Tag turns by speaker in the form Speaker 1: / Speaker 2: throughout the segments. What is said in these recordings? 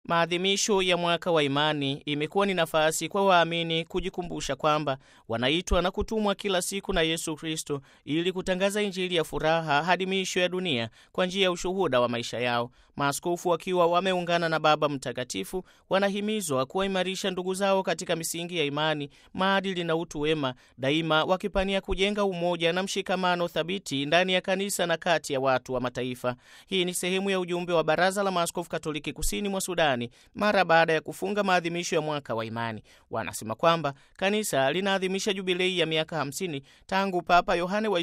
Speaker 1: Maadhimisho ya mwaka wa imani imekuwa ni nafasi kwa waamini kujikumbusha kwamba wanaitwa na kutumwa kila siku na Yesu Kristo ili kutangaza Injili ya furaha hadi miisho ya dunia kwa njia ya ushuhuda wa maisha yao. Maaskofu wakiwa wameungana na Baba Mtakatifu wanahimizwa kuwaimarisha ndugu zao katika misingi ya imani, maadili na utu wema, daima wakipania kujenga umoja na mshikamano thabiti ndani ya kanisa na kati ya watu wa mataifa. Hii ni sehemu ya ujumbe wa Baraza la Maaskofu Katoliki Kusini mwa Sudani mara baada ya kufunga maadhimisho ya mwaka wa imani. Wanasema kwamba kanisa linaadhimisha jubilei ya miaka 50 tangu Papa Yohane wa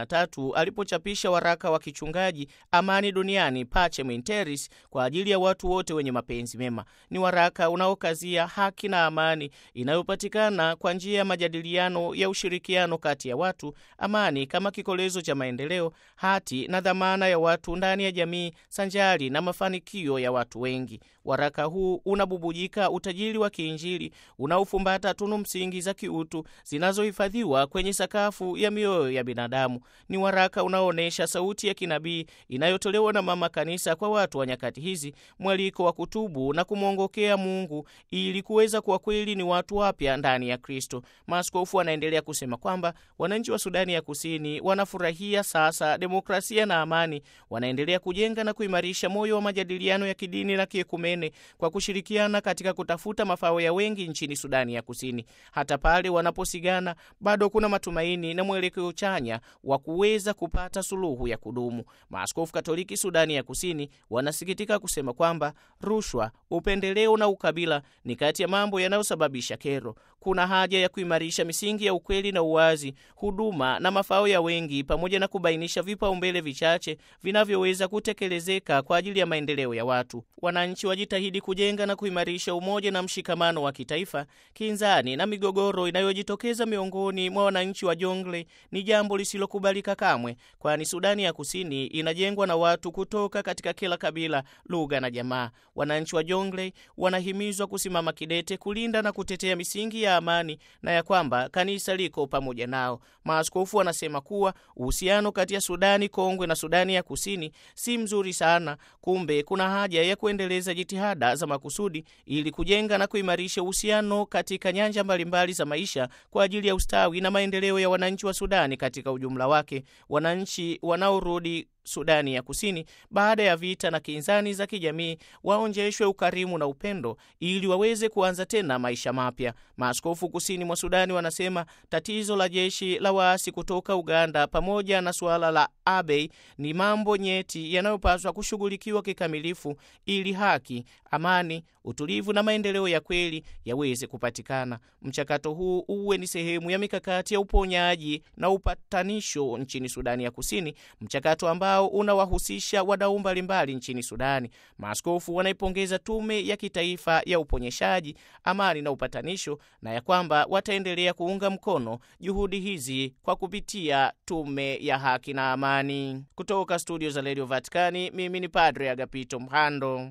Speaker 1: 23 alipochapisha waraka wa kichungaji Amani Duniani, Pacem in Terris, kwa ajili ya watu wote wenye mapenzi mema. Ni waraka unaokazia haki na amani inayopatikana kwa njia ya majadiliano ya ushirikiano kati ya watu, amani kama kikolezo cha maendeleo, hati na dhamana ya watu ndani ya jamii, sanjari na mafanikio ya watu wengi. Waraka huu unabubujika utajiri wa kiinjili unaofumbata tunu msingi za kiutu zinazohifadhiwa kwenye sakafu ya mioyo ya binadamu. Ni waraka unaoonyesha sauti ya kinabii inayotolewa na Mama Kanisa kwa watu wa nyakati hizi, mwaliko wa kutubu na kumwongokea Mungu ili kuweza kuwa kweli ni watu wapya ndani ya Kristo. Maaskofu wanaendelea kusema kwamba wananchi wa Sudani ya Kusini wanafurahia sasa demokrasia na amani, wanaendelea kujenga na kuimarisha moyo wa majadiliano ya kidini na kiekumene kwa kushirikiana katika kutafuta mafao ya wengi nchini Sudani ya Kusini. Hata pale wanaposigana, bado kuna matumaini na mwelekeo chanya wa kuweza kupata suluhu ya kudumu. Maaskofu Katoliki Sudani ya Kusini wanasikitika kusema kwamba rushwa, upendeleo na ukabila ni kati ya mambo yanayosababisha kero. Kuna haja ya kuimarisha misingi ya ukweli na uwazi, huduma na mafao ya wengi, pamoja na kubainisha vipaumbele vichache vinavyoweza kutekelezeka kwa ajili ya maendeleo ya watu. Wananchi wajitahidi kujenga na kuimarisha umoja na mshikamano wa kitaifa. Kinzani na migogoro inayojitokeza miongoni mwa wananchi wa Jonglei ni jambo lisilokubalika kamwe, kwani Sudani ya Kusini inajengwa na watu kutoka katika kila kabila, lugha na jamaa. Wananchi wa Jonglei wanahimizwa kusimama kidete kulinda na kutetea misingi ya amani na ya kwamba kanisa liko pamoja nao. Maaskofu wanasema kuwa uhusiano kati ya Sudani Kongwe na Sudani ya Kusini si mzuri sana. Kumbe kuna haja ya kuendeleza jitihada za makusudi ili kujenga na kuimarisha uhusiano katika nyanja mbalimbali za maisha kwa ajili ya ustawi na maendeleo ya wananchi wa Sudani katika ujumla wake. Wananchi wanaorudi Sudani ya Kusini baada ya vita na kinzani za kijamii waonjeshwe ukarimu na upendo ili waweze kuanza tena maisha mapya. Maaskofu kusini mwa Sudani wanasema tatizo la jeshi la waasi kutoka Uganda pamoja na suala la Abyei ni mambo nyeti yanayopaswa kushughulikiwa kikamilifu ili haki, amani, utulivu na maendeleo ya kweli yaweze kupatikana. Mchakato huu uwe ni sehemu ya mikakati ya uponyaji na upatanisho nchini Sudani ya Kusini, mchakato ambao unawahusisha wadau mbalimbali nchini Sudani. Maaskofu wanaipongeza Tume ya Kitaifa ya Uponyeshaji, Amani na Upatanisho na ya kwamba wataendelea kuunga mkono juhudi hizi kwa kupitia Tume ya Haki na Amani. Kutoka studio za Radio Vatikani, mimi ni Padre Agapito Mhando.